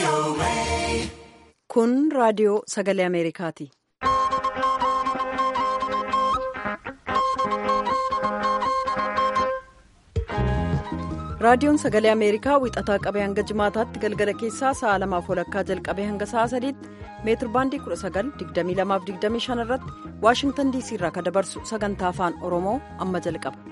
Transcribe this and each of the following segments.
Kun raadiyoo sagalee Ameerikaati. Raadiyoon sagalee Ameerikaa wixataa qabee hanga jimaataatti galgala keessaa sa'a lamaaf walakkaa jalqabee hanga sa'a sadiitti meetir baandii 19,2225 irratti Waashingtan DC irraa kan dabarsu sagantaa afaan Oromoo amma jalqaba.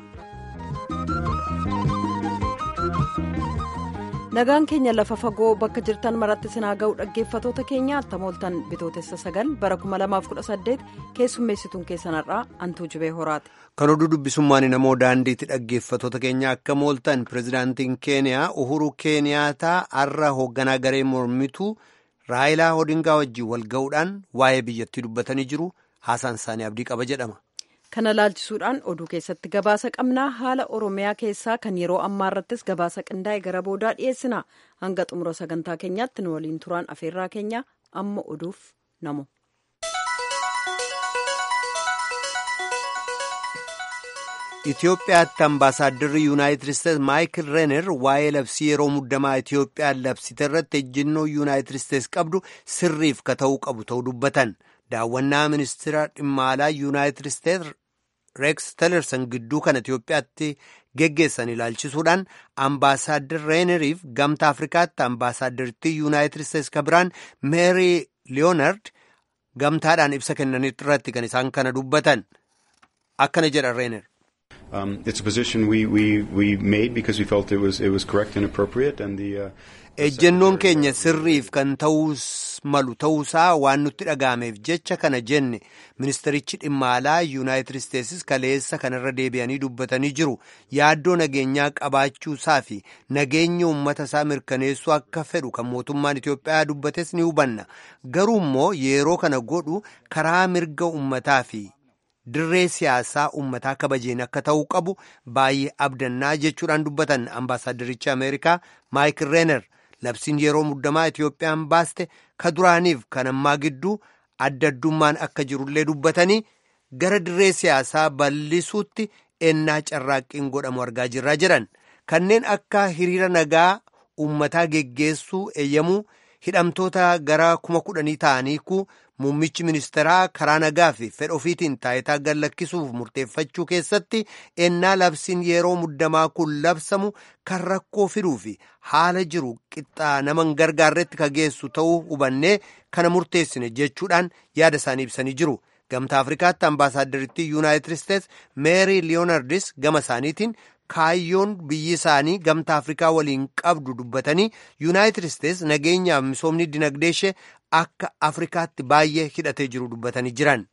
Nagaan keenya lafa fagoo bakka jirtan maratti sinaa ga'u dhaggeeffatoota keenya attamooltan bitootessa sagal bara 2018 keessummeessituun keessanarraa antuu jibee horaati. Kan oduu dubbisummaan namoo daandiitti dhaggeeffatoota keenya akka mooltan pirezidaantiin keeniyaa uhuru keeniyaataa har'a hoogganaa garee mormituu raayilaa odingaa wajjin wal ga'uudhaan waa'ee biyyattii dubbatanii jiru haasaan isaanii abdii qaba jedhama. Kana laalchisuudhaan oduu keessatti gabaasa qabnaa haala Oromiyaa keessaa kan yeroo ammaa irrattis gabaasa qindaa'e gara boodaa dhiyeessina. Hanga xumura sagantaa keenyaatti nu waliin turaan afeerraa keenya amma oduuf namu. Itoophiyaatti ambaasaadarri yuunaayitid isteetsi maayikil reener waa'ee labsii yeroo muddamaa Itoophiyaan labsite irratti ejjennoo yuunaayitid isteetsi qabdu sirriif ka ta'uu qabu ta'uu dubbatan. Daawwannaa ministeera dhimma alaa yuunaayitid isteetsi reeks telerson gidduu kan Itoophiyaatti geggeessan ilaalchisuudhaan ambaasaaddar reeneriif gamta afrikaatti ambaasaadartii yuunaayitid isteetsi ka biraan meerii liyoonard gamtaadhaan ibsa kennanitti irratti kan isaan kana dubbatan akkana jedha reener. Um, it's a position we, we, we made because we felt it was, it was correct and appropriate and the. Uh, ejjennoon keenya sirriif kan ta'uus malu ta'uusaa waan nutti dhaga'ameef jecha kana jenne ministerichi dhimma alaa yuunaayitid isteetsis kaleessa kanarra deebi'anii dubbatanii jiru yaaddoo nageenyaa qabaachuusaa fi nageenya uummata isaa mirkaneessuu akka fedhu kan mootummaan Itoophiyaa dubbates ni hubanna garuu immoo yeroo kana godhu karaa mirga uummataa fi dirree siyaasaa uummataa kabajeen akka ta'uu qabu baay'ee abdannaa jechuudhaan dubbatan ambaasaaddarichi ameerikaa maayikil reener. labsiin yeroo muddamaa Itoophiyaan baaste ka duraaniif kan ammaa gidduu adda addummaan akka jirullee dubbatanii gara dirree siyaasaa bal'isuutti ennaa carraaqqiin godhamu argaa jirraa jedhan kanneen akka hiriira nagaa uummataa geggeessuu eeyyamuu hidhamtoota gara kuma kudhanii ta'aniiku muummichi ministeeraa karaa nagaa fi fedha ofiitiin taayitaa gallakkisuuf murteeffachuu keessatti ennaa labsiin yeroo muddamaa kun labsamu kan rakkoo fiduu fi haala jiru qixxaa nama hin gargaarretti ka geessu ta'uu hubannee kana murteessine jechuudhaan yaada isaanii ibsanii jiru. Gamtaa Afrikaatti ambaasaaddaritti yuunaayitid isteetsi meerii liyoonardis gama isaaniitiin kaayyoon biyyi isaanii gamtaa afrikaa waliin qabdu dubbatanii yuunaayitid isteetsi nageenyaaf misoomni dinagdee ishee akka afrikaatti baay'ee hidhatee jiru dubbatanii jiran.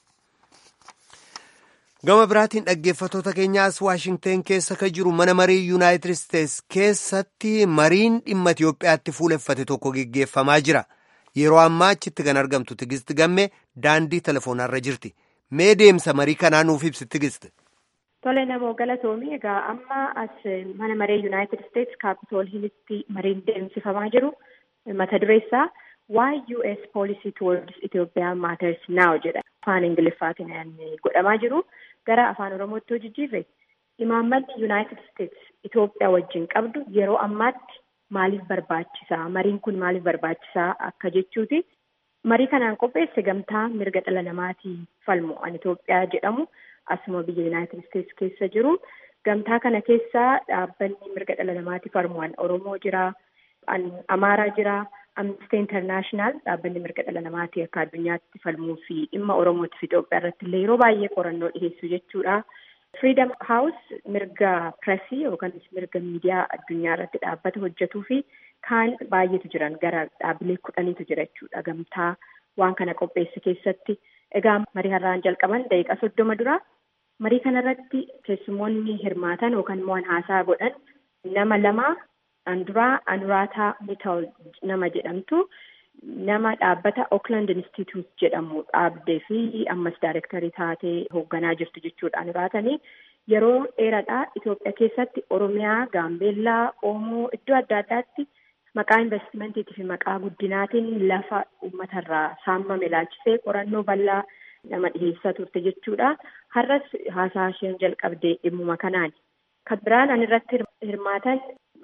gama biraatiin dhaggeeffatoota keenyaas waashingteen keessa ka jiru mana marii yuunaayitid isteetsi keessatti mariin dhimma itiyoophiyaatti fuuleffate tokko geggeeffamaa jira yeroo ammaa achitti kan argamtu tigisti gamme daandii telefoonarra jirti mee deemsa marii kanaa nuuf ibsi tigisti. Tole namoo galatoomii egaa amma as mana maree Yuunaayitid Isteetsi kaapitool hilitti mariin deemsifamaa jiru mata dureessaa why US policy towards Ethiopia matters now jedha afaan Ingiliffaatiin godhamaa jiru gara afaan Oromootti hojii jijjiirre imaammanni Yuunaayitid Isteetsi Itoophiyaa wajjin qabdu yeroo ammaatti maaliif barbaachisaa mariin kun maaliif barbaachisaa akka jechuuti marii kanaan qopheesse gamtaa mirga dhala namaatii falmu an Itoophiyaa jedhamu. asuma biyya yuunaayitid isteetsi keessa jiru gamtaa kana keessaa dhaabbanni mirga dhala namaatiif falmu oromoo jira amaaraa jira amnesty international dhaabbanni mirga dhala namaatii akka addunyaatti falmuu fi dhimma oromootiif Itoophiyaa irratti illee yeroo baay'ee qorannoo dhiheessu jechuudha. Freedom House mirga pireesii yookaan mirga miidiyaa addunyaa irratti dhaabbata hojjetuu fi kaan baay'eetu jiran gara dhaabbilee kudhaniitu jira jechuudha gamtaa waan kana qopheesse keessatti. Egaa marii har'aan jalqaban daqiiqaa soddoma dura marii kanarratti keessumoonni hirmaatan yookaan immoo haasaa godhan nama lama anduraa anuraataa mitaal nama jedhamtu nama dhaabbata Oakland Institute jedhamu dhaabdee fi ammas daayirektarii taatee hoogganaa jirtu jechuudha anuraatanii yeroo dheeraadhaa Itoophiyaa keessatti Oromiyaa, Gaambeellaa, Oomoo iddoo adda addaatti maqaa investimentii fi maqaa guddinaatiin lafa uummatarraa saamame ilaalchisee qorannoo bal'aa nama dhiheessaa turte jechuudha. Har'as haasaa isheen jalqabdee dhimmuma kanaani. Kan biraan an irratti hirmaatan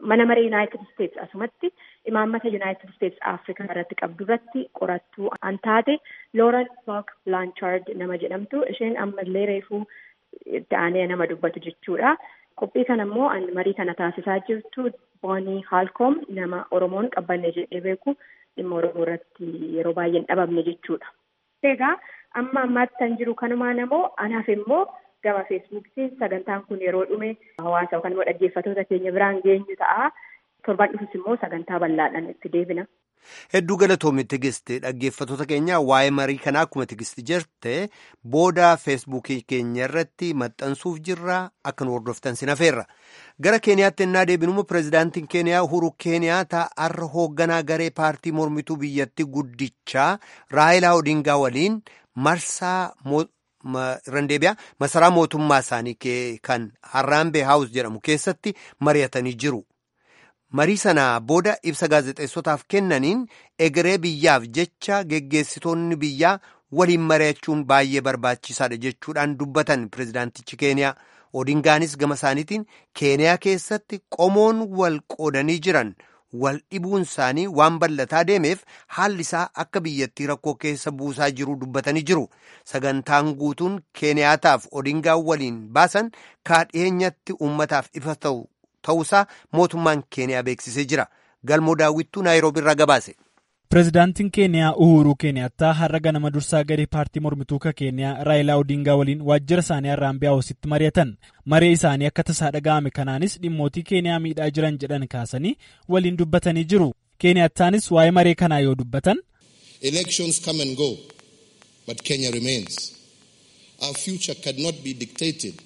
mana maree Yuunaayitid Isteets asumatti imaammata Yuunaayitid Isteets Afrikaa irratti qabdu irratti qorattuu an taate Looren Book Blanchard nama jedhamtu isheen ammallee reefuu ta'anii nama dubbatu jechuudha. Qophii kana immoo marii kana taasisaa jirtu Boonii Haalkoom nama Oromoon qabbanne jedhee beeku dhimma Oromoo irratti yeroo baay'ee hin dhabamne jechuudha. Egaa amma ammaatti kan jiru kanumaan immoo anaaf immoo gama feesbuukiin sagantaan kun yeroo dhume hawaasa yookaan immoo dhaggeeffattoota keenya biraan geenyu ta'a. Torban dhufus immoo sagantaa bal'aadhaan itti deebina. Hedduu galatoomi Tigist dhaggeeffattoota keenya waa'ee marii kanaa akkuma Tigist jette booda feesbuukii keenya irratti maxxansuuf jirra akka nu hordoftan sin hafeerra. Gara Keeniyaatti ennaa deebinumu pireezidaantiin Keeniyaa Uhuru Keeniyaata har'a hoogganaa garee paartii mormituu biyyattii guddichaa Raayilaa Odingaa waliin marsaa randeebiyaa masaraa mootummaa isaanii kan Harraambee Haawus jedhamu keessatti mari'atanii jiru. marii sana booda ibsa gaazexeessotaaf kennaniin egeree biyyaaf jecha geggeessitoonni biyyaa waliin mari'achuun baay'ee barbaachisaadha jechuudhaan dubbatan pireezidaantichi keeniyaa odingaanis gama isaaniitiin keeniyaa keessatti qomoon wal qoodanii jiran wal dhibuun isaanii waan bal'ataa deemeef haalli isaa akka biyyattii rakkoo keessa buusaa jiru dubbatanii jiru sagantaan guutuun keeniyaataaf odingaa waliin baasan kaadhiyeenyatti uummataaf ifa ta'u. ta'uusaa mootummaan keeniyaa beeksisee jira galmoo daawwittuu naayiroobii irraa gabaase. pireezidaantiin keeniyaa uhuruu keeniyaattaa har'a ganama dursaa garee paartii mormituu ka keeniyaa raayilaa odingaa waliin waajjira isaanii harraambee haawusitti mari'atan maree isaanii akka tasaa dhaga'ame kanaanis dhimmootii keeniyaa miidhaa jiran jedhan kaasanii waliin dubbatanii jiru keeniyattaanis waa'ee maree kanaa yoo dubbatan. elections come and go but kenya remains our future cannot be dictated.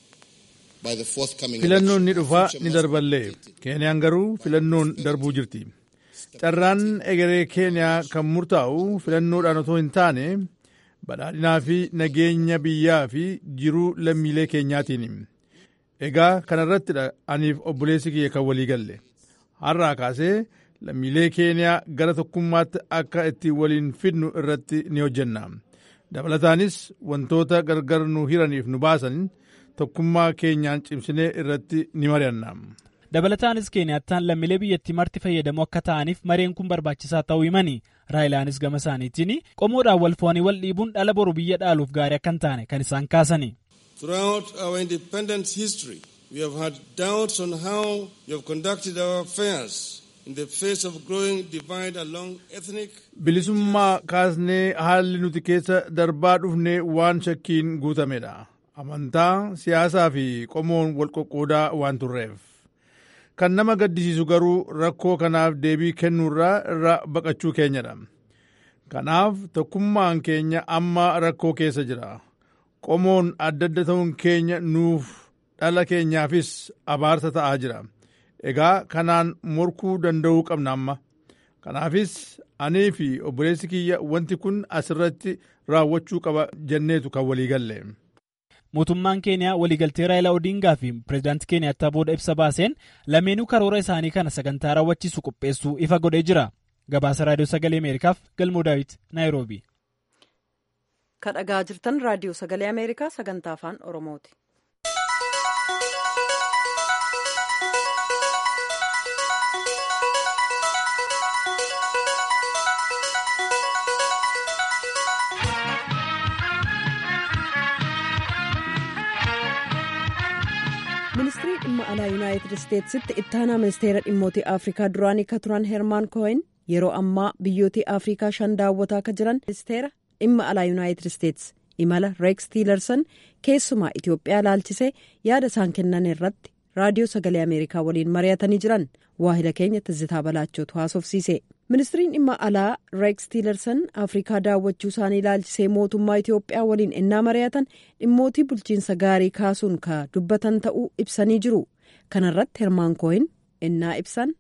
filannoon ni dhufa ni darballee keeniyaan garuu filannoon darbuu jirti carraan egeree keeniyaa kan murtaa'u filannoodhaan otoo hin taane badhaadhinaa fi nageenya biyyaa fi jiruu lammiilee keenyaatiin egaa kanarrattidha aniif obboleessi kiyya kan walii galle har'aa kaasee lammiilee keeniyaa gara tokkummaatti akka itti waliin fidnu irratti ni hojjenna dabalataanis wantoota gargar nu hiraniif nu baasan tokkummaa keenyaan cimsinee irratti ni mari'anna. dabalataanis keeniyaattaan lammiilee biyyattii marti fayyadamoo akka ta'aniif mareen kun barbaachisaa ta'uu himani raayilaanis gama isaaniitiin qomoodhaan wal foonii wal dhiibuun dhala boru biyya dhaaluuf gaarii akka hin taane kan isaan kaasani. Throughout our independence history, we have had doubts on how you have conducted our affairs in the face of growing divide along ethnic. Bilisummaa kaasnee haalli nuti keessa darbaa dhufne waan shakkiin guutamedha. Amantaa, siyaasaa fi qomoon wal qoqqoodaa waan turreef. Kan nama gaddisiisu garuu rakkoo kanaaf deebii kennuurraa irra baqachuu keenyadha. Kanaaf tokkummaan keenya amma rakkoo keessa jira. Qomoon adda adda ta'uun keenya nuuf dhala keenyaafis abaarsa ta'aa jira. Egaa kanaan morkuu danda'uu qabna amma. Kanaafis anii fi obboleessi kiyya wanti kun asirratti raawwachuu qaba jenneetu kan walii galle. mootummaan keeniyaa waliigaltee raayilaa odingaa fi pireezidaantii keeniyaattaa booda ibsa baaseen lameenuu karoora isaanii kana sagantaa raawwachiisu qopheessuu ifa godhee jira gabaasa raadiyoo sagalee ameerikaaf galmoo daawit naayiroobi. kan dhagaa jirtan raadiyoo sagalee ameerikaa sagantaa afaan oromooti. ministirii dhimma alaa yuunaayitid isteetsitti ittaanaa ministeera dhimmoota afrikaa duraanii ka turan hermaan kooyin yeroo ammaa biyyoota afrikaa shan daawwataa ka jiran ministeera dhimma alaa yuunaayitid isteets imala reeks tiilarsan keessumaa itiyoophiyaa laalchisee yaada isaan kennan irratti raadiyoo sagalee ameerikaa waliin mari'atanii jiran waahila keenya tizitaa balaachootu haasofsiise ministiriin dhimma alaa reeks tiilarsan afrikaa daawwachuu isaanii laalchisee mootummaa itiyoophiyaa waliin ennaa mari'atan dhimmootii bulchiinsa gaarii kaasuun ka dubbatan ta'uu ibsanii jiru kanarratti hermaan kooyin ennaa ibsan.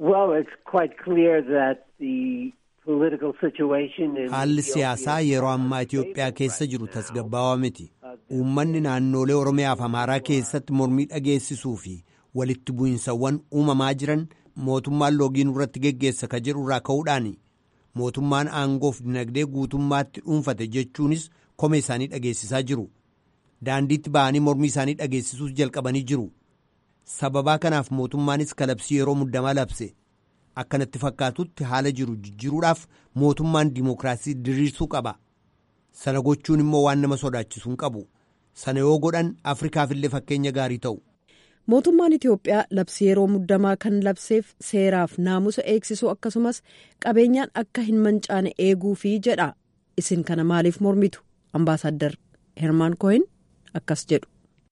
haalli siyaasaa yeroo ammaa itiyoophiyaa keessa jiru tasgabbaawaa miti uummanni naannolee oromiyaa fi amaaraa keessatti mormii dhageessisuu fi walitti bu'insawwan uumamaa jiran mootummaan loogiin irratti geggeessa ka jedhu irraa ka'uudhaan mootummaan aangoof dinagdee guutummaatti dhuunfate jechuunis komee isaanii dhageessisaa jiru daandiitti ba'anii mormii isaanii dhageessisuus jalqabanii jiru sababaa kanaaf mootummaanis kalabsii yeroo muddamaa labse akkanatti fakkaatutti haala jiru jijjiiruudhaaf mootummaan dimookiraasii diriirsuu qaba sana gochuun immoo waan nama sodaachisu hin qabu sana yoo godhan afrikaafillee fakkeenya gaarii ta'u. mootummaan itiyoophiyaa labsii yeroo muddamaa kan labseef seeraaf naamusa eegsisuu akkasumas qabeenyaan akka hin mancaane eeguufi jedha isin kana maaliif mormitu ambaasaddar hermaan kohin akkas jedhu.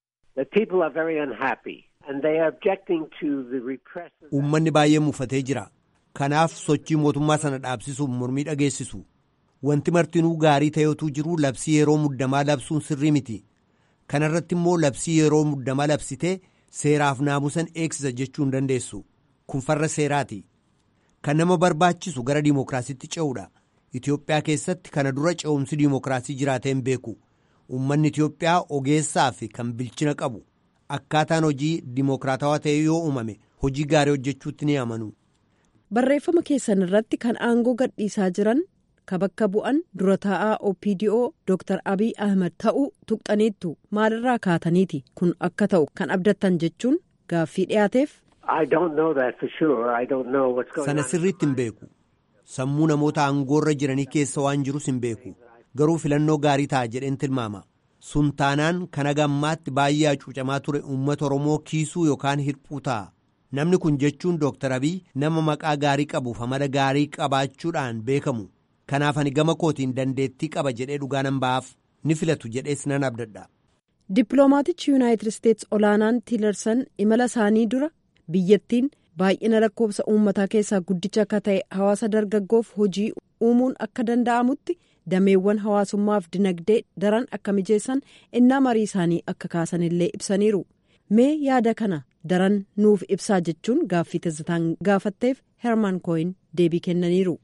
uummanni baay'ee muffatee jira kanaaf sochii mootummaa sana dhaabsisuuf mormii dhageessisu wanti martinuu gaarii ta'etu jiru labsii yeroo muddamaa labsuun sirrii miti kanarratti immoo labsii yeroo muddamaa labsitee. seeraaf naamusan eegsisa jechuu hin dandeessu kun farra seeraati kan nama barbaachisu gara diimokiraasiitti ce'uudha itiyoophiyaa keessatti kana dura ce'umsi diimokiraasii jiraatee hin beeku uummanni itiyoophiyaa ogeessaa fi kan bilchina qabu akkaataan hojii diimokiraatawaa ta'e yoo uumame hojii gaarii hojjechuutti ni amanu. barreeffama keessan irratti kan aangoo gadhiisaa jiran ka bakka bu'an dura taa'aa opdo dr abiy ahmed ta'uu tuqxaniittu maalirraa kaataniiti kun akka ta'u kan abdattan jechuun gaaffii dhiyaateef. sana sirriitti hin beeku sammuu namoota aangoorra jiranii keessa waan jirus hin beeku garuu filannoo gaarii ta'a jedheen tilmaama sun taanaan kan hagammaatti baay'ee hacuucamaa ture uummata oromoo kiisuu yookaan hirphuu ta'a. namni kun jechuun dr abiy nama maqaa gaarii qabuuf amala gaarii qabaachuudhaan beekamu. kanaaf ani gama kootiin dandeettii qaba jedhee dhugaa nan ba'aaf ni filatu jedhees nan abdadha. dippiloomaatichi yuunaayitid isteetsi olaanaan tiilarsan imala isaanii dura biyyattiin baay'ina lakkoofsa uummataa keessaa guddicha akka ta'e hawaasa dargaggoof hojii uumuun akka danda'amutti dameewwan hawaasummaaf dinagdee daran akka mijeessan innaa marii isaanii akka kaasan illee ibsaniiru mee yaada kana daran nuuf ibsaa jechuun gaaffii tazzitaan gaafatteef hermaan kooyin deebii kennaniiru.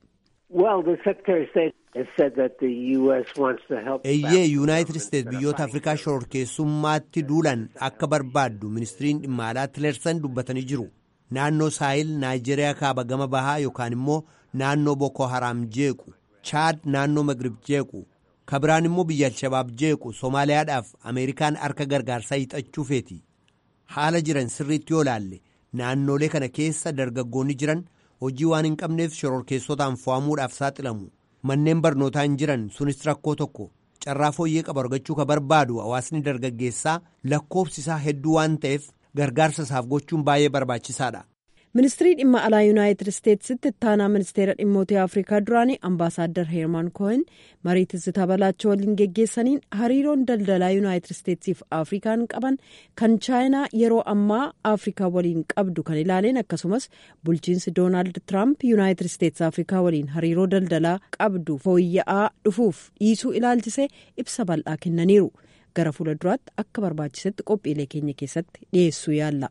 eeyyee yuunaayitid isteetsi biyyoota afrikaa shororkeessummaatti duulan akka barbaaddu ministiriin dhimma alaa tilersan dubbatanii jiru naannoo saayil naayijeriyaa kaaba gama bahaa yookaan immoo naannoo boko haraam jeequ chaad naannoo magrib jeequ kabiraan immoo biyya alshabaab jeequ soomaaliyaadhaaf ameerikaan harka gargaarsaa hiixachuu feeti haala jiran sirriitti yoo laalle naannolee kana keessa dargaggoonni jiran. hojii waan hin qabneef shororkeessotaan fo'amuudhaaf saaxilamu manneen barnootaa hin jiran sunis rakkoo tokko carraa fooyyee qabu argachuu ka barbaadu hawaasni dargaggeessaa lakkoofsi isaa hedduu waan ta'eef gargaarsa isaaf gochuun baay'ee barbaachisaadha. ministirii dhimma alaa yuunaayitid isteetsitti ittaanaa ministeera dhimmootii afrikaa duraanii ambaasaaddar heermaan koohin marii tizzitaa balaachoo waliin geggeessaniin hariiroon daldalaa yuunaayitid isteetsiif afrikaan qaban kan chaayinaa yeroo ammaa afrikaa waliin qabdu kan ilaaleen akkasumas bulchiinsi doonaald tiraamp yuunaayitid isteetsi afrikaa waliin hariiroo daldalaa qabdu fooyya'aa dhufuuf dhiisuu ilaalchisee ibsa bal'aa kennaniiru gara fuula duraatti akka barbaachisetti qophiilee keenya keessatti dhiyeessuu yaalla.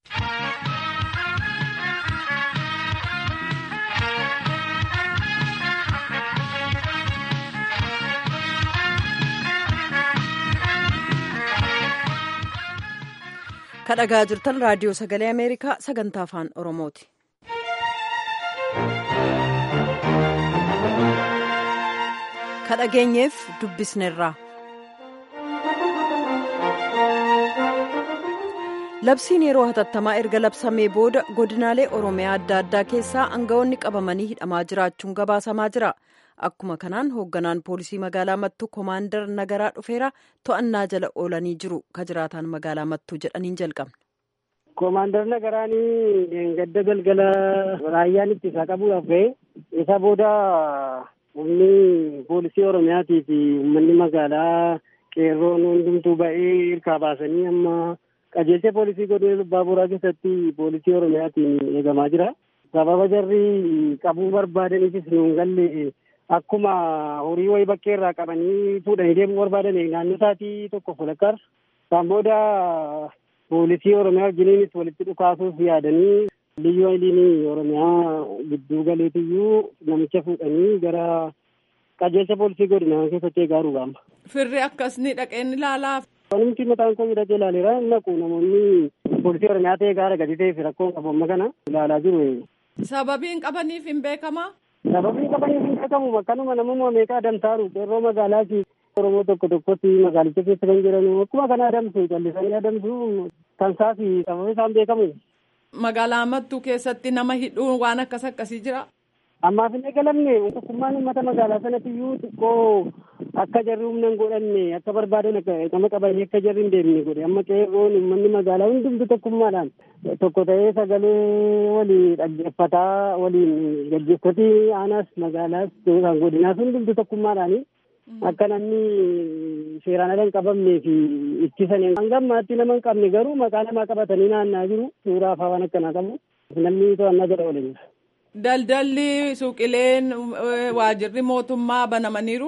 kadhagaa jirtan raadiyoo sagalee ameerikaa sagantaa afaan oromooti. kadhageenyeef dubbisneerraa. labsiin yeroo hatattamaa erga labsamee booda godinaalee oromiyaa adda addaa keessaa aangawoonni qabamanii hidhamaa jiraachuun gabaasamaa jira. akkuma kanaan hoogganaan poolisii magaalaa mattuu koomaandar nagaraa dhufeera to'annaa jala oolanii jiru ka jiraataan magaalaa mattuu jedhaniin jalqabna. koomaandar nagaraanii gadda galgala raayyaan ittisa qabuudhaaf ga'e isa booda humni poolisii oromiyaatii fi uummanni magaalaa qeerroon hundumtuu ba'ee hirkaa baasanii amma qajeelcha poolisii godina baaburaa keessatti poolisii oromiyaatiin eegamaa jira. sababa jarri qabuu barbaadaniifis nuun galle akkuma horii wayii bakkee irraa qabanii fuudhanii deemuu barbaadan naannoo isaatii tokko fulakkaar isaan booda poolisii oromiyaa wajjiniinis walitti dhukaasuuf yaadanii liyyuu hayiliin oromiyaa gidduu galeetiyyuu namicha fuudhanii gara qajeelcha poolisii godinaa keessatti eegaa rugaama. Firri akkasni dhaqeen ilaalaaf. Wanumti mataan koo hidhatee ilaaleera naqu namoonni poolisii oromiyaa ta'ee gaara gadi ta'eef rakkoon qabu amma kana ilaalaa jiru. Sababiin qabaniif hin beekamaa? Sababiin qabaniif hin beekamu akkanuma namuma meeqa adamsaaru qeerroo magaalaati. Oromoo tokko tokkotti magaalicha keessa kan jiran akkuma kana adamsu callisanii adamsu kan isaa fi sababni isaan beekamu. Magaalaa Mattuu keessatti nama hidhuun waan akkas akkasii jira. Ammaaf hin eegalamne tokkummaan uummata magaalaa sanatiyyuu xiqqoo akka jarri humna hin godhanne akka barbaadan nama qabanii akka jarri hin deemne godhe amma qeerroon uummanni magaalaa hundumtu tokkummaadhaan tokko ta'ee sagalee waliin dhaggeeffataa waliin gaggeessoti aanaas magaalaas kan godinaas hundumtu tokkummaadhaani akka namni seeraan ala hin qabamnee fi ittisan hanga ammaatti nama hin qabne garuu maqaa namaa qabatanii naannaa jiru suuraa faa waan akkanaa qabu namni to'annaa jala oole jira. Daldalli suuqileen waajirri mootummaa banamaniiru.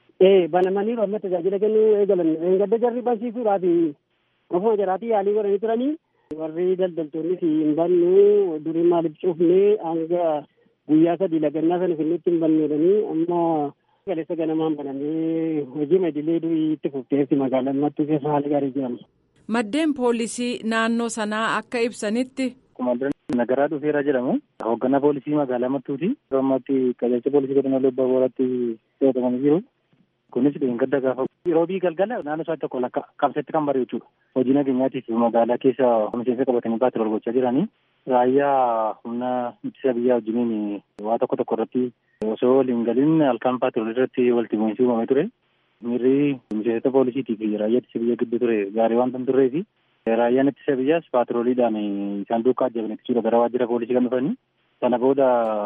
Ee banamaniiru amma tajaajila kennuu eegalan gadda jarri bansiisuudhaaf ofuma jaraatii yaalii godhanii turanii warri daldaltoonnis hin bannu durii maaliif cufnee hanga guyyaa sadii lagannaa sana finnitti hin banneedhanii amma galeessa ganamaan banamee hojii idilee durii itti fufteessi magaalaa mattuu keessa haala gaarii jedhama. Maddeen poolisii naannoo sanaa akka ibsanitti. Nagaraa dhufeera jedhamu. Hoogganaa poolisii magaalaa Mattuuti. Ammatti qajeelcha poolisii godina Lobbaa Booratti to'atamanii jiru. Kunis gadda gaafa roobii galgala naannoo isaa tokko lakka qabsatti kan bare jechuudha. Hojii nageenyaatiif magaalaa keessa miseensa qabatanii baatira gochaa jiranii. Raayyaa humna ittisa biyyaa wajjiniin waa tokko tokko irratti osoo waliin galin halkan paatroolii irratti walitti bu'iinsi uumamee ture. Miirri miseensota poolisiitii fi raayyaa ittisa biyyaa gidduu ture gaarii waan tan turree fi Raayyaan ittisa biyyaas paatrooliidhaan isaan duukaa ajjaban jechuudha gara waajjira poolisii kan dhufanii. Sana booda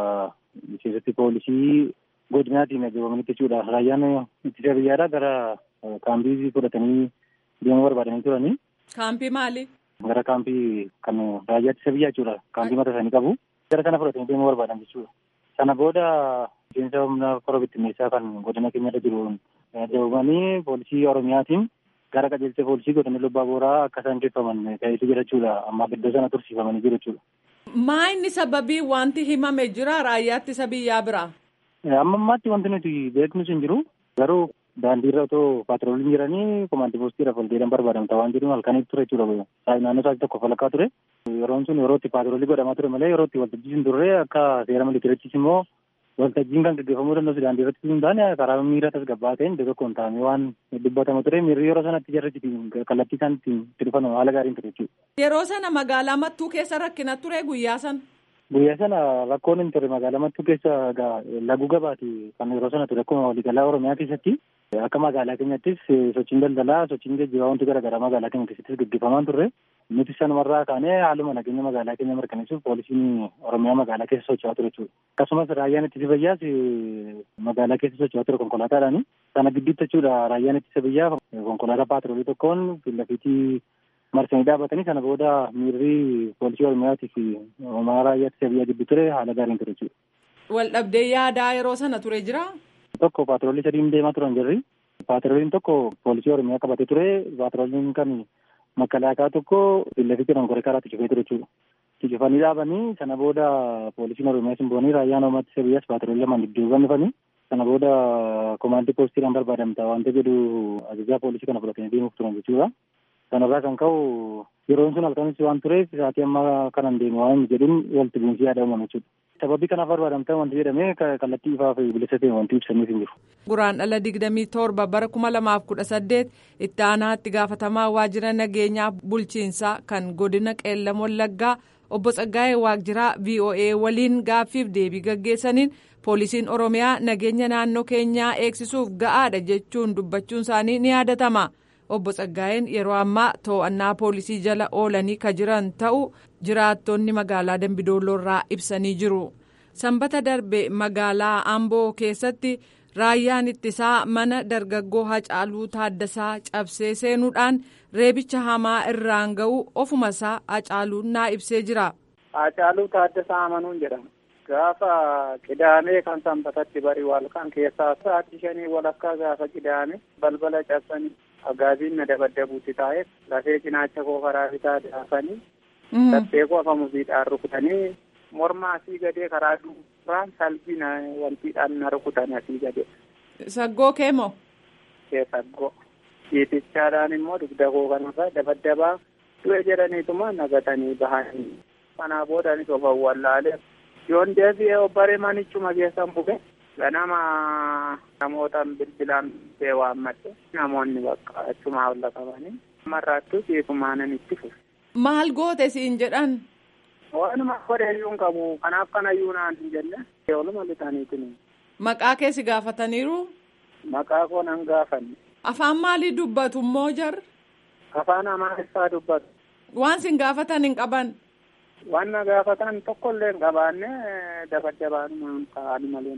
miseensoti poolisii godinaatiin ajjabamanitti jechuudha. Raayyaan ittisa biyyaadhaa gara kaampii fudhatanii deemuu barbaadanii turanii. Kaampii maali? Gara kaampii kan raayyaa ittisa biyyaa jechuudha. Kaampii mata isaanii qabu. Gara kana fudhatanii deemuu barbaadan jechuudha. Sana booda miseensa humna kora bittinneessaa kan godina keenyarra jiru ajjabamanii poolisii Oromiyaatiin gara qajeelcha poolisii godina Lobbaa Booraa akka isaan geeffaman taasisu jira jechuudha. Ammaaf iddoo sana tursiifamanii jiru jechuudha. Maa inni sababii wanti himame jira raayyaa ittisa biyyaa biraa? Amma ammaatti wanti nuti beeknus hin jiru. Garuu daandiirra otoo paatrooliin jiranii komaandii poostiirra foldeedhaan barbaadamta waan jedhuun halkanitti ture jechuudha. Naannoo isaatti tokko falakkaa ture. Yeroon sun yeroo itti paatroolii godhamaa ture malee yeroo itti waltajjii hin turre akka seera miliitirichis immoo waltajjiin kan gaggeeffamuu danda'u daandii irratti hin taane karaa miira tasgabbaa ta'een iddoo tokkoon taa'amee waan dubbatama ture miirri yeroo sanatti jarri kallattii isaan ittiin itti dhufan haala gaariin ture jechuudha. Yeroo sana magaalaa Mattuu keessa rakkina ture guyyaa sana. Guyyaa sana rakkoon hin ture magaalaa Mattuu keessa laguu gabaati kan yeroo sana ture akkuma waliigalaa Oromiyaa keessatti akka magaalaa keenyattis sochiin daldalaa sochiin geejjibaa wanti garaagaraa magaalaa keenya keessattis gaggeeffamaa turre nuti sanumarraa kaanee haaluma nageenya magaalaa keenya mirkaneessuuf poolisiin Oromiyaa magaalaa keessa socho'aa ture jechuudha. Akkasumas raayyaan ittisa biyyaas magaalaa keessa socho'aa ture konkolaataadhaani. Sana gidduutti jechuudha raayyaan ittisa biyyaa konkolaataa paatroolii tokkoon fiillafiitii marsanii dhaabatanii sana booda miirri poolisii Oromiyaatii fi homaa raayyaa ittisa biyyaa gidduu ture haala gaariin ture jechuudha. Waldhabdee yaadaa yeroo sana ture jira? Tokko paatroolii sadiin deemaa turan jirri. Paatrooliin tokko poolisii Oromiyaa qabatee ture. Paatrooliin kan makalaakaa tokko fiillafiitii dongoree karaatti cufee ture jechuudha. Cufanii dhaabanii sana booda poolisiin Oromiyaa simboonii raayyaan Oromiyaa ittisa biyyaas paatroolii lamaan dudduubaan dhufanii sana booda komaandii poostiidhaan barbaadamta wanta jedhu ajajaa poolisii kana fudhatanii deemuuf turan jechuudha. Sanarraa kan ka'u yeroon sun halkanis waan tureef sa'aatii ammaa kanan deemu waan jedhuun walitti bu'iinsi yaada uumame jechuudha. Sababii kanaaf barbaadamta wanti jedhamee kallattii ifaa fi bilisa ta'e wanti ibsaniif hin jiru. Guraan dhala digdamii torba bara kuma lamaaf kudha saddeet itti aanaatti gaafatamaa waajjira nageenyaa bulchiinsaa kan godina qeellam wallaggaa obbo Tsaggaayee Waajjiraa VOA waliin gaaffiif deebii gaggeessaniin poolisiin Oromiyaa nageenya naannoo keenyaa eegsisuuf ga'aadha jechuun dubbachuun isaanii ni yaadatama. Obbo Tsaggaayeen yeroo ammaa to'annaa poolisii jala oolanii ka jiran ta'uu jiraattonni magaalaa Dambidoolloorraa ibsanii jiru. Sanbata darbe magaalaa Amboo keessatti raayyaan ittisaa mana dargaggoo Hacaaluu Taaddasaa cabsee seenuudhaan reebicha hamaa irraan ga'u ofuma isaa Hacaaluun naa ibsee jira. Hacaaluu Taaddasaa Amanuun jedhama. Gaafa qidaamee kan sanbatatti bari walkan keessaa sa'aatii shanii walakkaa gaafa qidaame balbala cabsanii agaaziin na dabaddabuutti taa'e lafee cinaacha koo karaa bitaa daafanii laphee koo afa muziidhaan rukutanii morma asii gadee karaa duubaan salbii na wantiidhaan na rukutan asii gadee. Saggoo kee moo? Kee saggoo. Ciitichaadhaan immoo dugda koo kanarra dabaddabaa du'e jedhaniituma nagatanii bahanii. Kanaa boodaanis of awwaalaalee yoon deebi'ee obbaree manichuma keessan buge ganama namootaan bilbilaan bee waammadhe namoonni bakka achumaa olla qabanii marraattuu ciisumaanan itti fufe Maal goote siin jedhan? Waanuma godheeyyuu hin qabu kanaaf kanayyuu naan hin jenne ooluma lixaniitiin. Maqaa keessi gaafataniiru? Maqaa koo nan gaafanne. Afaan maalii dubbatu immoo jar? Afaan Amaariffaa dubbatu. Waan sin gaafatan hin qaban? Waan na gaafatan tokkollee hin qabaanne dabaddabaanuma ta'anii malee.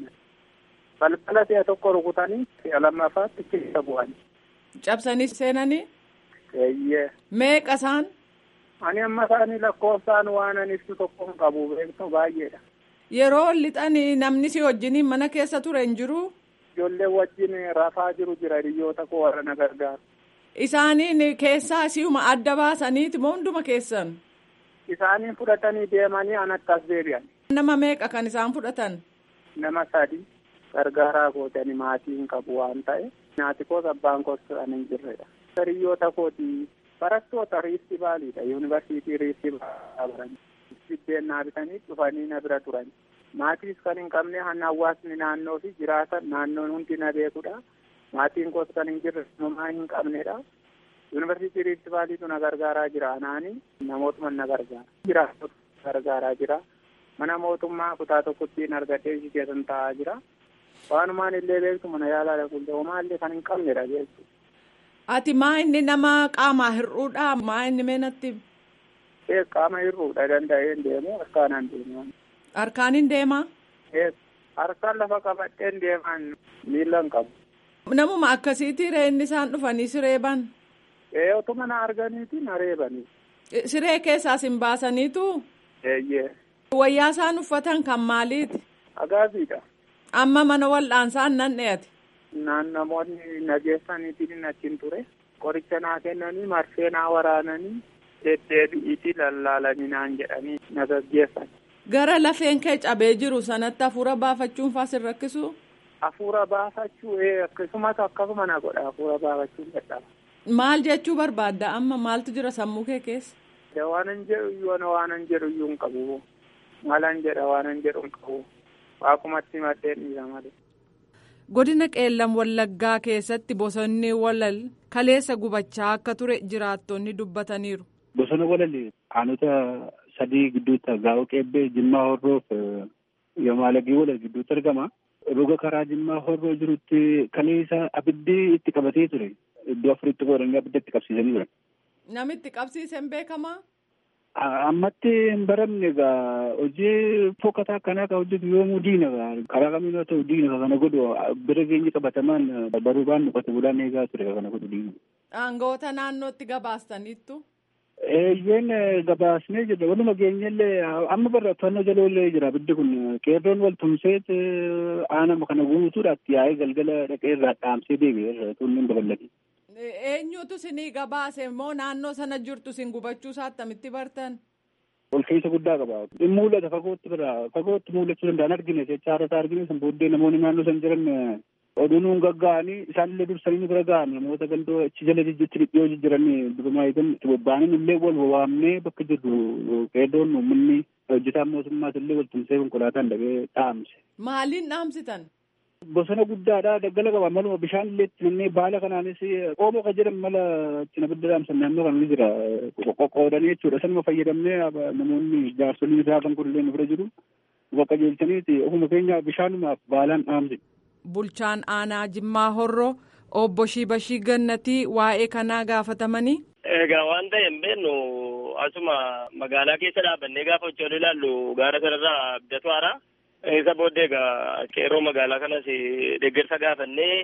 Balbala si'a tokko rukutanii si'a lammaffaatti keessa bu'anii. Cabsanii seenanii? Eeyyee. Meeqa isaan? Ani amma isaanii lakkoofsaan waan ani ibsu tokko hin qabu beektu baay'eedha. Yeroo lixanii namni si wajjiniin mana keessa ture hin jiru? Ijoollee wajjin rafaa jiru jira hiriyoota koo warra na gargaaru. Isaaniin keessaa si'uma adda baasaniiti moo hunduma keessan? Isaaniin fudhatanii deemanii anatti as deebi'an. Nama meeqa kan isaan fudhatan? Nama sadi gargaaraa gootanii maatii hin qabu waan ta'e nyaati koos abbaan koos kan hin jirredha. Hiriyoota kooti barattoota riifti baaliidha yuunivarsiitii riifti baalii biddeen naa bitanii dhufanii na bira turan. Maatiis kan hin qabne hanna hawaasni naannoo fi jiraatan naannoon hundi na beekudha. Maatiin koos kan hin jirre homaa hin qabnedha. Yuunivarsiitii riifti baaliitu na gargaaraa jira anaani namootuma na gargaara. Jiraatota gargaaraa jira. Mana mootummaa kutaa tokkotti argadhee ishii keessan taa'aa jira. Waanumaan illee beektu mana yaalaa dhaquullee homaa illee kan hin qabnedha beektu. Ati maa inni nama qaamaa hir'uudha maa inni meenatti? Ee qaama hir'uudha danda'een deemu harkaanaan deemu. Harkaan hin deemaa? Ee harkaan lafa qabadheen deemaan miila hin qabu. Namuma akkasiitii inni isaan dhufanii sireeban? Ee otuma na arganiiti na reebanii. Siree keessaas hin baasaniitu? Eeyyee. Wayyaa isaan uffatan kan maaliiti? Agaaziidha. Amma mana wal'aansaan nan dheeyate. Naan namoonni nageessaniitiin achiin ture. Qoricha naa kennanii marfee naa waraananii deddeebi'iitii lallaalanii naan jedhanii na gaggeessan. Gara lafeen kee cabee jiru sanatti hafuura baafachuun faa sin rakkisu? Hafuura baafachuu ee akkasumas akkasuma na godha hafuura baafachuun dadhaba. Maal jechuu barbaadda amma maaltu jira sammuu kee keessa? Waanan jedhu iyyuu waanan jedhu iyyuu hin qabu. Maalan jedha waanan jedhu hin qabu. Waaqumatti maddeen dhiira malee. Godina Qeellam Wallaggaa keessatti bosonni walal kaleessa gubachaa akka ture jiraattonni dubbataniiru. Bosona walal aanota sadii gidduutti gaa'oo qeebbee Jimmaa Horroof Yomaalagii walal gidduutti argama. Roga karaa Jimmaa Horroo jirutti kaleessa abiddi itti qabatee ture. Iddoo afuritti qoodanii abidda itti qabsiisanii turan. Namitti qabsiisan beekamaa? Ammatti hin baramne egaa hojii fokkataa akkanaa kan hojjetu yoomuu diina karaa kamiin haa ta'u diina kana godhu bira geenye qabatamaan baruu baannu qote bulaan eegaa ture kana godhu diina. Aangoota naannootti gabaastaniittu? Eeyyeen gabaasnee jirra waluma geenyellee amma barra to'annoo jaloollee jira abiddi kun qeerroon wal tumseet aanama kana guutuudhaatti yaa'ee galgala dhaqee irraa dhaamsee deebi'e tunniin babal'ate. Eenyutu sinii gabaase immoo naannoo sana jirtu sin gubachuu isaa attamitti bartan? Ol keessa guddaa qaba. In mul'ata fagootti bira fagootti mul'achuu danda'an argine jechaara isaa argine san booddee namoonni naannoo san jiran oduu nuun gagga'anii isaanillee dursanii bira ga'an namoota gandoo achi jala jijjiitti dhiyoo jijjiiranii durumaa eegan itti bobba'anii illee wal waamnee bakka jirru qeerroon uummanni hojjetaan mootummaas illee wal tumsee konkolaataan dhaqee dhaamse. Maaliin dhaamsitan? Bosona guddaadha daggala qaba maluma bishaan illee itti nannee baala kanaanis qoomoo kan jedhan mala itti abidda dhaamsan naannoo kana ni jira qoqqoodanii jechuudha sanuma fayyadamnee namoonni jaarsoliin isaa kan kun illee nu bira jiru bakka jeelchaniiti ofuma keenya bishaanumaaf baalaan dhaamse. Bulchaan aanaa Jimmaa Horroo obbo Shibashii Gannatii waa'ee kanaa gaafatamanii. Egaa waan ta'e hin beeknu asuma magaalaa keessa dhaabannee gaafa hojii ilaallu gaara sanarraa abdatu haaraa. Isa booddee egaa qeerroo magaalaa kanas deeggarsa gaafannee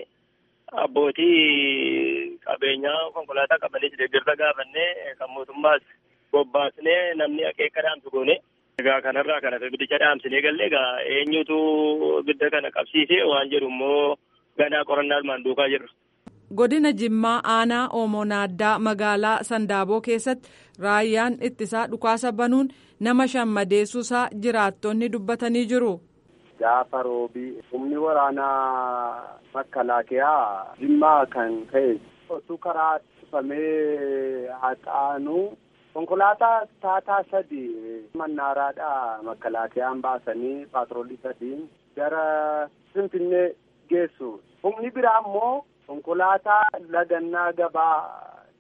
abbootii qabeenyaa konkolaataa qabanis deeggarsa gaafannee kan mootummaas bobbaasnee namni akeeka dhaamsu goone. Egaa kanarraa kana abiddicha dhaamsinee galle egaa eenyutu abidda kana qabsiise waan jedhu immoo ganaa qorannaa armaan duukaa jirra. Godina Jimmaa aanaa Oomoo Naaddaa magaalaa Sandaaboo keessatti raayyaan ittisaa dhukaasa banuun nama shan madeessuusaa jiraattonni dubbatanii jiru. Gaafa roobii humni waraanaa makalaakiyaa Jimmaa kan ka'e osoo karaa cufamee haxaanu konkolaataa taataa sadi mannaaraadhaa makalaakiyaan baasanii paatroolii sadiin gara Finfinnee geessu. Humni biraa immoo konkolaataa lagannaa gabaa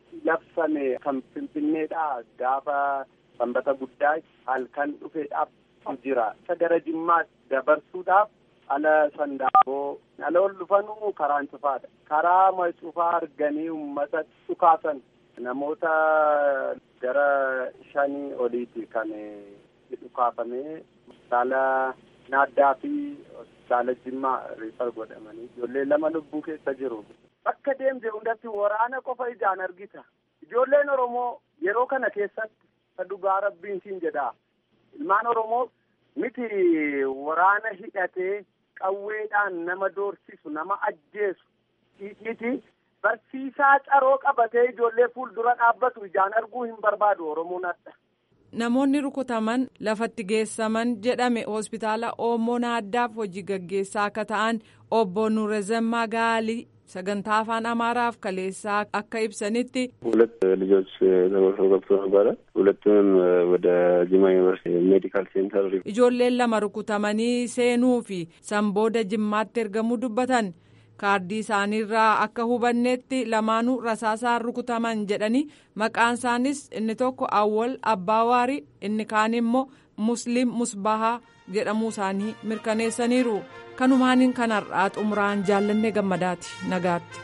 labsame kan finfinneedhaa gaafa sanbata guddaa halkan dhufeedhaaf jira isa gara jimmaa dabarsuudhaaf ala sandaaboo ala ol dhufanuu karaan cufaadha karaa ma cufaa arganii uummata dhukaasan namoota gara shanii oliiti kan dhukaafamee hospitaala naaddaa fi hospitaala jimmaa riifar godhamanii ijoollee lama lubbuu keessa jiru. Bakka deemte hundatti waraana qofa ijaan argita. Ijoolleen Oromoo yeroo kana keessatti dhugaa rabbiin siin jedha. Ilmaan Oromoo miti waraana hidhatee qawweedhaan nama doorsisu nama ajjeesu miti barsiisaa caroo qabatee ijoollee fuuldura dhaabbatu ijaan arguu hin barbaadu Oromoon adda. Namoonni rukutaman lafatti geessaman jedhame hospitaala Oomoo Naaddaaf hojii gaggeessaa akka ta'an obbo Nuurezemmaa Gaalii sagantaa afaan Amaaraaf kaleessaa akka ibsanitti. ሁለት ልጆች ተጎርሰው ገብቶ ነበረ። ሁለቱንም ወደ ጅማ ዩኒቨርሲቲ ሜዲካል ሴንተር ijoolleen lama rukutamanii seenuu fi sanbooda jimmaatti ergamuu dubbatan. kaardii isaaniirraa akka hubanneetti lamaanuu rasaasaan rukutaman jedhanii maqaan isaanis inni tokko awwal abbaawaarii inni kaan immoo musliim musbahaa jedhamuu isaanii mirkaneessaniiru kanumaaniin kanarraa xumuraan jaallannee gammadaati nagaatti.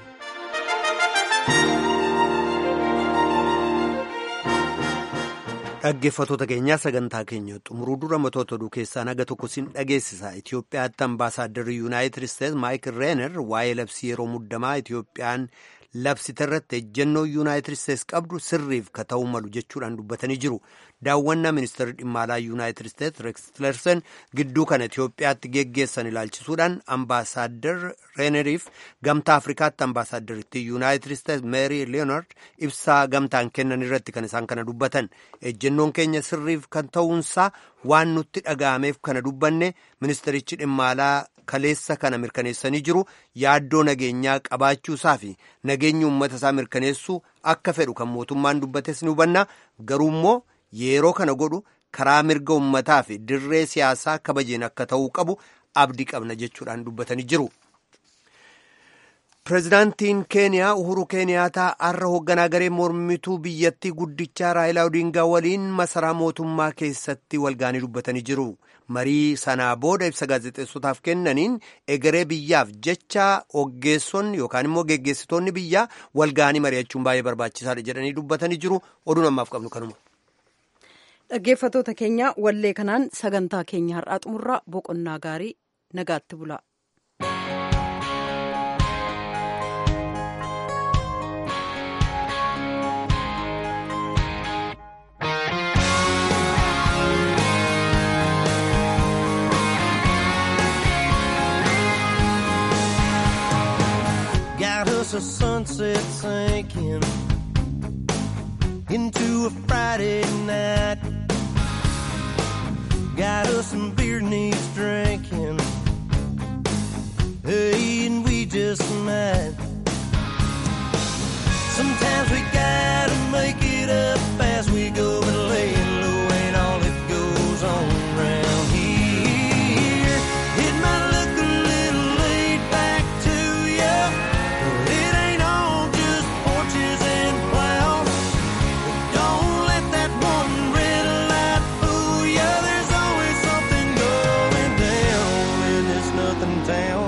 dhaggeeffatoota keenyaa sagantaa keenya xumuruu dura matoota oduu keessaa naga tokko sin dhageessisa itiyoophiyaatti ambaasaadarri yuunaayitid isteetsi maayikil reener waa'ee labsii yeroo muddamaa itiyoophiyaan labsite irratti ejjennoo yuunaayitid isteetsi qabdu sirriif ka ta'uu malu jechuudhaan dubbatanii jiru daawwannaa ministeerri dhimma alaa yuunaayitid isteetsi reeks tilerson gidduu kana itiyoophiyaatti geggeessan ilaalchisuudhaan ambaasaaddar reeneriif gamtaa afrikaatti ambaasaaddaritti yuunaayitid isteetsi meerii leeyonaard ibsaa gamtaan kennan irratti kan isaan kana dubbatan ejjennoon keenya sirriif kan ta'uunsaa waan nutti dhaga'ameef kana dubbanne ministerichi dhimma alaa kaleessa kana mirkaneessanii jiru yaaddoo nageenyaa qabaachuusaa fi nageenya uummata isaa mirkaneessuu akka fedhu kan mootummaan dubbates ni hubanna garuu immoo yeroo kana godhu karaa mirga uummataa fi dirree siyaasaa kabajeen akka ta'uu qabu abdii qabna jechuudhaan dubbatanii jiru. Pireezidaantiin Keeniyaa Uhuru Keeniyaataa har'a hoogganaa garee mormituu biyyattii guddichaa Raayilaa Odingaa waliin masaraa mootummaa keessatti walgaanii dubbatanii jiru. Marii sanaa booda ibsa gaazexeessotaaf kennaniin egeree biyyaaf jecha oggeessonni yookaan immoo geggeessitoonni biyyaa walgaanii mari'achuun baay'ee barbaachisaadha jedhanii dubbatanii jiru. Oduun ammaaf qabnu kanuma. Dhaggeeffatoota keenya wallee kanaan sagantaa keenya har'aa xumurraa boqonnaa gaarii nagaatti bula. Got us a sunset sinking into a Friday night. Got us some beer needs drinking. Hey, and we just might. Sometimes we gotta make it up as we go, but laying low ain't all that goes on around here. It might look a little laid back to you, but it ain't all just porches and plows. Don't let that one red light fool you. There's always something going down in this nothing town.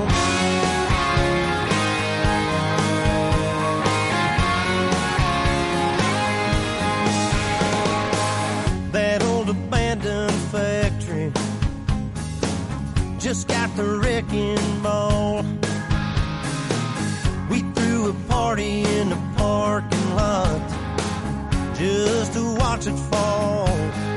That old abandoned factory just got the wrecking ball. We threw a party in the parking lot just to watch it fall.